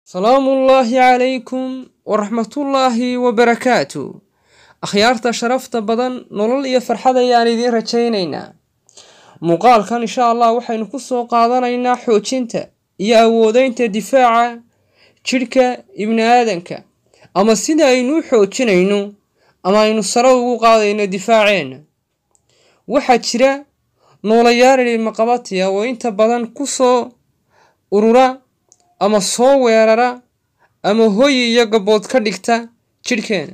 salaamuullaahi calaykum waraxmatullaahi wabarakaatu akhyaarta sharafta badan nolol iyo farxad ayaan idiin rajaynaynaa muuqaalkan insha allah waxaynu ku soo qaadanaynaa xoojinta iyo awoodeynta difaaca jidhka ibni aadanka ama sida aynu u xoojinayno ama aynu sare ugu qaadayno difaaceenna waxaa jira noolayaal ilmaqabatiya oo inta badan ku soo urura ama soo weerara ama hoyi iyo gabood ka dhigta jidhkeena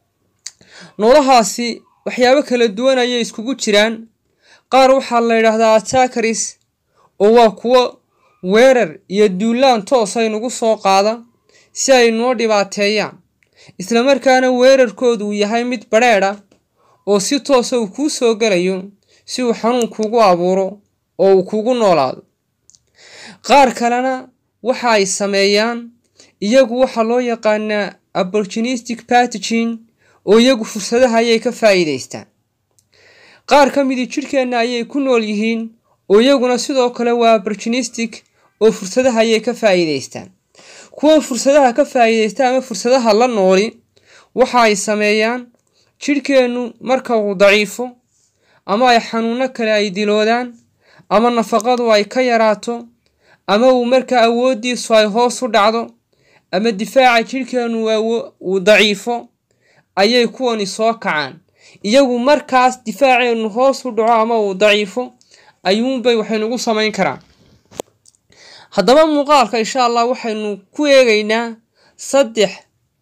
noolahaasi waxyaabo kala duwan ayay iskugu jiraan qaar waxaa la yidhaahdaa atakaris oo waa kuwo weerar iyo duulaan toos ay nagu soo qaada si ay noo dhibaateeyaan islamarkaana weerarkoodu uu yahay mid badrheedha oo si toosa uu kuu soo gelayo si uu xanuun kuugu abuuro oo uu kuugu noolaado qaar kalena waxa ay sameeyaan iyagu waxaa loo yaqaanaa opportunistic patogin oo iyagu fursadaha ayay ka faa'iidaystaan qaar ka midii jidhkeenna ayay ku nool yihiin oo iyaguna sidoo kale waa opportunistic oo fursadaha ayay ka faa'iidaystaan kuwan fursadaha ka faa'iidaysta ama fursadaha la nooli waxa ay sameeyaan jidhkeennu marka uu daciifo ama ay xanuuno kale ay diloodaan ama nafaqadu ay ka yaraato ama uu markaa awooddiisu ay hoos u dhacdo ama difaaca jidhkeennu uu daciifo ayay kuwani soo kacaan iyagu markaas difaaceennu hoos u dhaco ama uu daciifo ayuunbay waxaynugu samayn karaan haddaba muuqaalka insha allah waxaynu ku eegaynaa saddex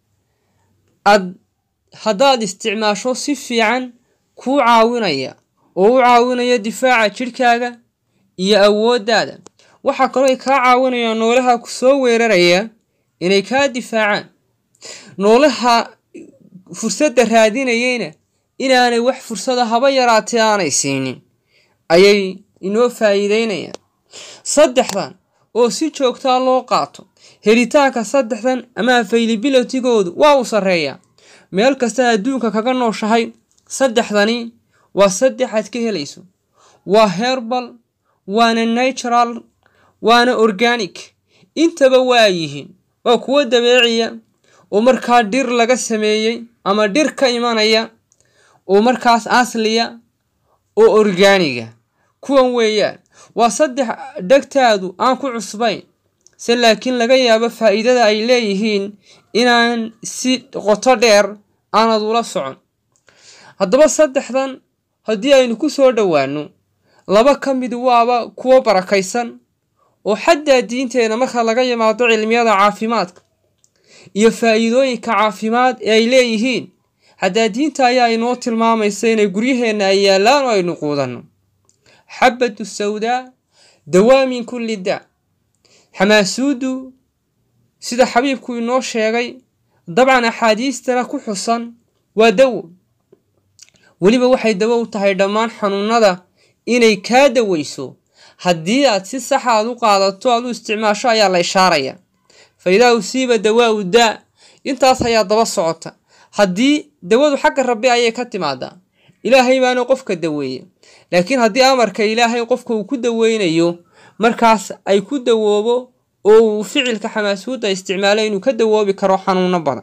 ad haddaad isticmaasho si fiican kuu caawinaya oo u caawinaya difaaca jidhkaaga iyo awooddaada waxaa kaloo ay kaa caawinayaan noolaha ku soo weeraraya inay kaa difaacaan noolaha fursadda raadinayeyna inaanay wax fursada haba yaraatee aanay siinin ayay inoo faa'iideynayaan saddexdan oo si joogtaa loo qaato helitaanka saddexdan ama availabilitygoodu waa uu sarreeyaa meel kasta adduunka kaga nooshahay saddexdani waa saddex aad ka helayso waa herbal waana natural waana organic intaba waa yihiin waa kuwo dabeeciya oo markaa dhir laga sameeyey ama dhir ka imanaya oo markaas asliya oo orgaaniga kuwan weeyaan waa saddex dhegtaadu aan ku cusbayn se laakiin laga yaabo faa'iidada ay leeyihiin inaan si qoto dheer aanad ula socon haddaba saddexdan haddii aynu ku soo dhowaano laba ka mid waaba kuwo barakaysan oo xataa diinteena marka laga yimaado cilmiyada caafimaadka iyo faa'iidooyinka caafimaad ee ay leeyihiin xataa diinta ayaa inoo tilmaamaysa inay guryaheenna ay yaallaan oo aynu quudanno xabatu sawdaa dawaa min kulli daa xamaasuudu sida xabiibku inoo sheegay dabcan axaadiistana ku xusan waa dawo weliba waxay dawo u tahay dhammaan xanuunada inay kaa daweyso haddii aad si saxa aad u qaadato aad u isticmaasho ayaa la ishaaraya fa idaa usiiba dawaau daa intaas ayaa daba socota haddii dawadu xagga rabbi ayay ka timaadaa ilaahay baana qofka daweeya laakiin haddii amarka ilaahay qofka uu ku daweynayo markaas ay ku dawoobo oo uu ficilka xamaasuudda isticmaalo inuu ka dawoobi karo xanuuno badan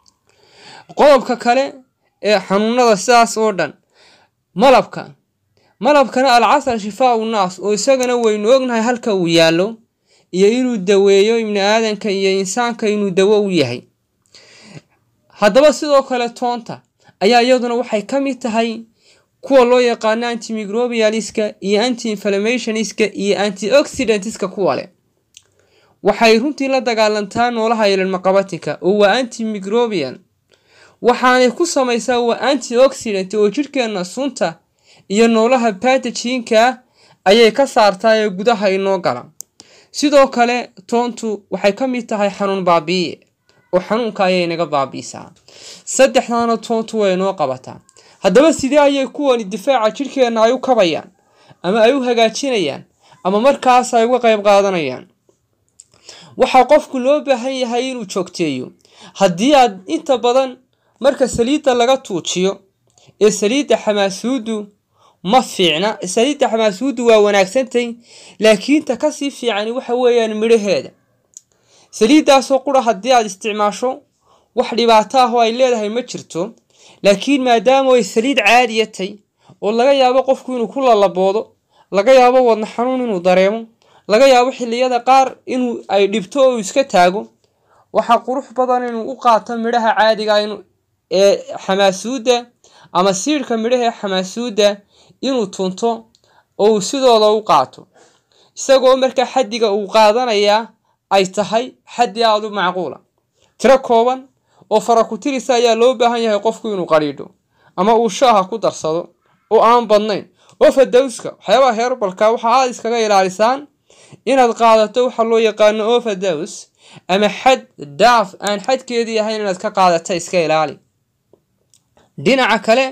qodobka kale ee xanuunada sidaas oo dhan malabka malabkana alcasal shifaau naas oo isagana waynu ognahay halka uu yaallo iyo inuu daweeyo ibni aadanka iyo insaanka inuu dawo u yahay haddaba sidoo kale toonta ayaa iyaduna waxay ka mid tahay kuwa loo yaqaano antimicrobialiska iyo anti inflammationiska iyo antioxidantska kuwa leh waxay runtii la dagaalantaa noolaha ililmaqabatinka oo waa antimicrobial waxaanay ku samaysaa waa antioxidant oo jidhkeenna sunta iyo noolaha batajiinka ayay ka saartaa ee gudaha inoo gala sidoo kale toontu waxay ka mid tahay xanuun baabi'iye oo xanuunka ayay naga baabiisaa saddexdaana toontu way inoo qabataa haddaba sidee ayay kuwani difaaca jidhkeenna ay u kabayaan ama ay u hagaajinayaan ama markaas ay uga qayb qaadanayaan waxaa qofku loo baahan yahay inuu joogteeyo haddii aad inta badan marka saliidda laga tuujiyo ee saliidda xamaasuudu ma fiicna saliidda xamaasuudu waa wanaagsantay laakiin ta kasii fiicani waxa weeyaan midhaheeda saliiddaasoo qura haddii aad isticmaasho wax dhibaato ah oo ay leedahay ma jirto laakiin maadaama ay saliid caadiya tay oo laga yaabo qofku inuu ku lalaboodo laga yaabo wadna xanuun inuu dareemo laga yaabo xilliyada qaar inuu ay dhibto oo iska taago waxaa qurux badan inuu u qaato midhaha caadiga ee xamaasuudda ama siidhka midhaha ee xamaasuudda inuu tunto oo uu sidooda u qaato isagoo markaa xaddiga uu qaadanayaa ay tahay xaddi aada u macquula tiro kooban oo fara ku tirisa ayaa loo baahan yahay qofku inuu qadhiidho ama uu shaaha ku darsado oo aan badnayn overdowska waxyaabaha heerbalka waxa aada iskaga ilaalisaan inaad qaadato waxa loo yaqaano overdows ama xad daaf aan xadkeedii ahayn inaad ka qaadata iska ilaali dhinaca kale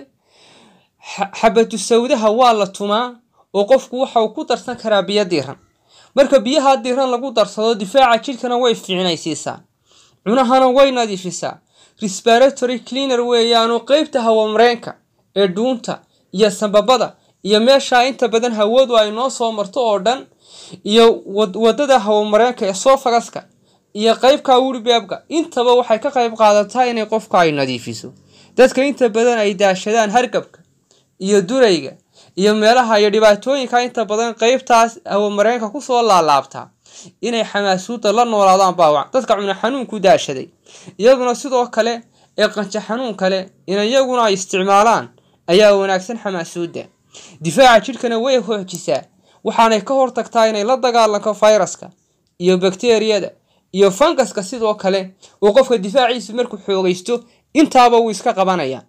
xabatu sawdaha waa la tumaa oo qofku waxa uu ku darsan karaa biyo diiran marka biyaha diiran lagu darsado difaaca jidhkana way fiicnaysiisaa cunahana way nadiifisaa respiratory cleaner weeyaanoo qeybta hawamareenka ee dhuunta iyo sambabada iyo meeshaa inta badan hawadu ay noo soo marto oo dhan iyo wadada hawamareenka ee sofagaska iyo qeybka wuribeebka intaba waxay ka qayb qaadataa inay qofka ay nadiifiso dadka inta badan ay daashadaan hargabka iyo durayga iyo meelaha iyo dhibaatooyinka inta badan qeybtaas hawamareenka kusoo laalaabtaa inay xamaasuudda la noolaadaan baawac dadka cuna xanuunku daashaday iyaduna sidoo kale ee qanjo xanuun kale in iyaguna ay isticmaalaan ayaa wanaagsan xamaasuudda difaaca jidhkana way hoojisaa waxaanay ka hortagtaa inay la dagaalanto fayraska iyo bakteriyada iyo fangaska sidoo kale oo qofka difaaciisu markuu xoogaysto intaaba wuu iska qabanaya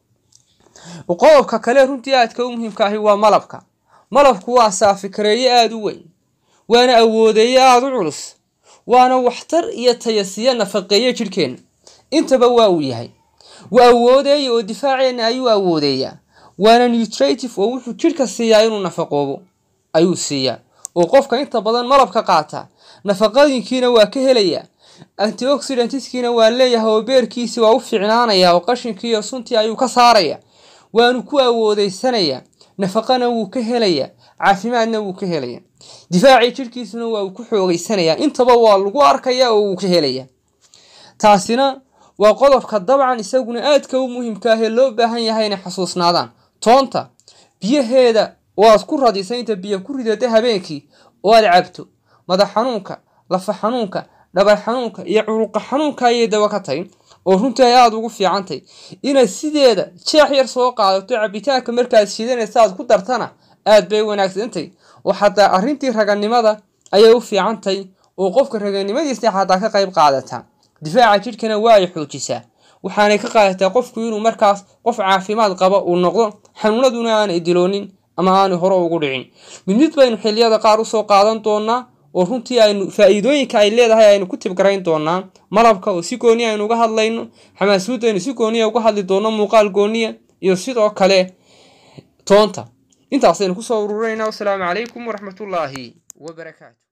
qodobka kale runtii aadka u muhiimka ahi waa malabka malabku waa saafikareeye aada u weyn waana awoodeeye aada u culus waana waxtar iyo tayasiyo nafaqeeye jidhkeenna intaba waa uu yahay waa awoodeeya oo difaaceenna ayuu awoodeeyaa waana nutrative oo wuxuu jidhka siiyaa inuu nafaqoobo ayuu siiyaa oo qofka inta badan malabka qaataa nafaqooyinkiina waa ka helayaa antioxidantskiina waa leeyahay oo beerkiisi waa u fiicnaanayaa oo qashinkii iyo suntii ayuu ka saarayaa waanu ku awoodeysanayaa nafaqana wuu ka helayaa caafimaadna wuu ka helayaa difaacii jidhkiisuna waa uu ku xoogeysanayaa intaba waa lagu arkayaa oo wuu ka helayaa taasina waa qodobka dabcan isaguna aadka u muhiimka ah ee loo baahan yahay inay xasuusnaadaan toonta biyaheeda oo aad ku radisa inta biyo ku ridata habeenkii oo aad cabto madax xanuunka lafa xanuunka dhabar xanuunka iyo curuqa xanuunka ayay daba ka tahay oo runtii ay aada ugu fiicantay inaad sideeda jeex yar soo qaadato cabitaanka markaad shidanaysa aad ku dartana aad bay wanaagsantay oo xataa arrintii raganimada ayay u fiicantay oo qofka raganimadiisa xataa ka qayb qaadataa difaaca jidhkana waa ay xoojisaa waxaanay ka qaadataa qofku inuu markaas qof caafimaad qaba uu noqdo xanuunaduna aanay diloonin ama aanay hore ugu dhicin mid mid baynu xilliyada qaar usoo qaadan doonaa oo runtii aynu faa-iidooyinka ay leedahay aynu ku tibgarayn doonaa malabka oo si gooniya aynu uga hadlayno xamaasuudda aynu si gooniya uga hadli doono muuqaal gooniya iyo sidoo kale toonta intaasaynu kusoo ururinaynaa wasalaamu calaykum waraxmatullaahi wabarakaatu